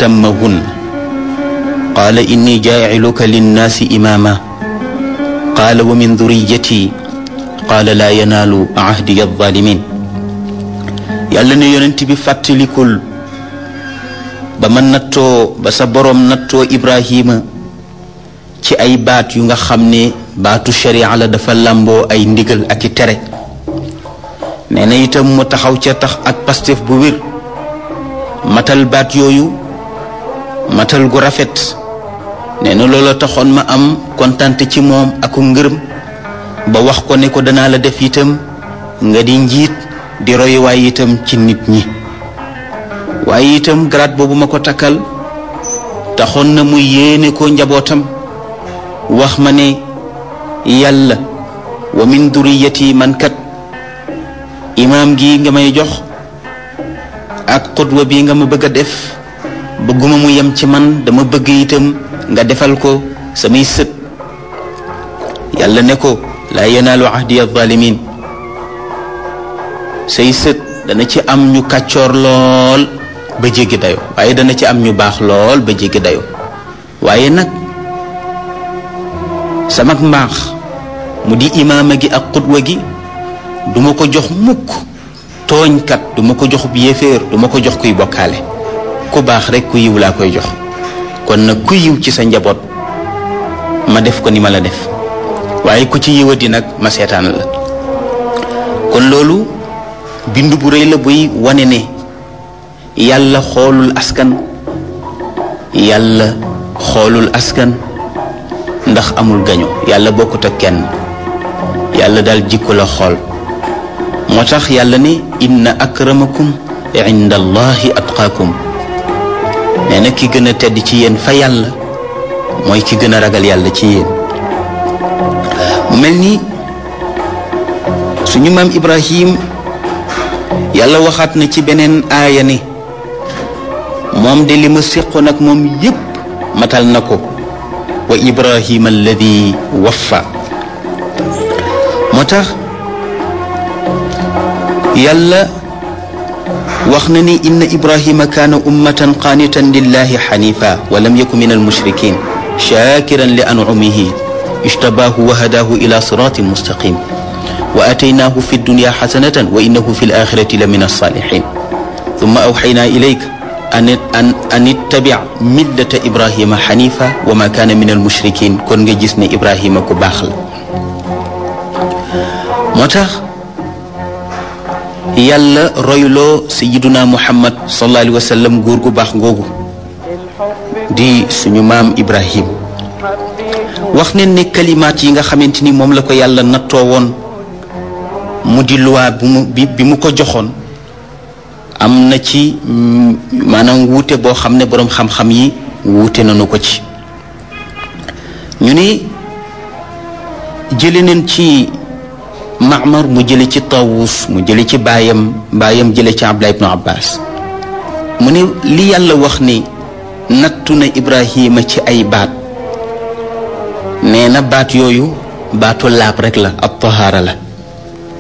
atammahun qaala inni jaaciluka linnaasi imaama qaala wa min duriyati qaala laa yanaalu ahdiya alzalimin yàlla ne yonent bi fàttalikul ba ma nattoo ba sa boroom nattoo ibrahima ci ay baat yu nga xam ne baatu sharia la dafa làmboo ay ndigal ak i tere nee na itam mu taxaw ca tax ak pastef bu wér matal baat yooyu matal gu rafet nee na loolu taxoon ma am kontante ci moom ak ngërëm ba wax ko ne ko danaa la def itam nga di njiit di royuwaay itam ci nit ñi waaye itam grade boobu ma ko takkal taxoon na mu yéene ko njabootam wax ma ne yàlla wa min duriyati man kat imaam gi nga may jox ak xutwa bi nga ma bëgg a def bëgguma mu yem ci man dama bëgg itam nga defal ko samay sët yàlla ne ko laa yanaalu ahdi alzalimin say sët dana ci am ñu kàccoor lool ba jéggi dayo waaye dana ci am ñu baax lool ba jéggi dayo waaye nag sama mbaax mu di imaama gi ak xutwa gi duma ko jox mukk tooñkat duma ko jox yéeféer duma ko jox kuy bokkaale ku baax rek ku yiw laa koy jox kon nag ku yiw ci sa njaboot ma def ko ni ma la def waaye ku ci yiwadi nag ma seetaan la kon loolu bind bu rëy la buy wane ne yàlla xoolul askan yàlla xoolul askan ndax amul gaño yàlla bokkut ak kenn yàlla daal jikko la xool moo tax yàlla ne inna akramakum inda allahi atqaakum nee na ki gën a tedd ci yéen fa yàlla mooy ki gën a ragal yàlla ci yéen mu mel ni suñu maam ibrahim yàlla waxaat na ci beneen aaya ne moom de li ma séqoon ak moom yépp matal na ko wa ibrahima alladi waffa moo tax yàlla wax na ni inna ibrahima kaana ummatan qaanitan lillahi xanifa wa lam yaku min almushrikin shakiran li ancumihi ijtabaahu wa hadaahu ila siratin mustaqim wa ataynaahu fi dunya xasanatan wa innahu fi alaxirati la min alsaalixin thumma awxaynaa ilayka an an an ittabic millata ibrahima xanifa wa ma kaana min almushrikin kon nga gis ne ibrahima ku baax la moo tax yàlla royloo sayiduna muhammad sallallahu alayhi wa sallam góor gu baax googu di suñu maam ibrahim wax ne ne kalimaat yi nga xamante ni moom la ko yàlla nattoo woon mu di luwaa bi mu bi mu ko joxoon am na ci maanaam wuute boo xam ne boroom xam-xam yi wuute nañu ko ci ñu ne jële neen ci Maamar mu jële ci Tawus mu jële ci baayam baayam jële ci Abdullah ibnu Abbas mu ne li yàlla wax ni nattu na Ibrahima ci ay baat nee na baat yooyu baatu laab rek la ab tahaara la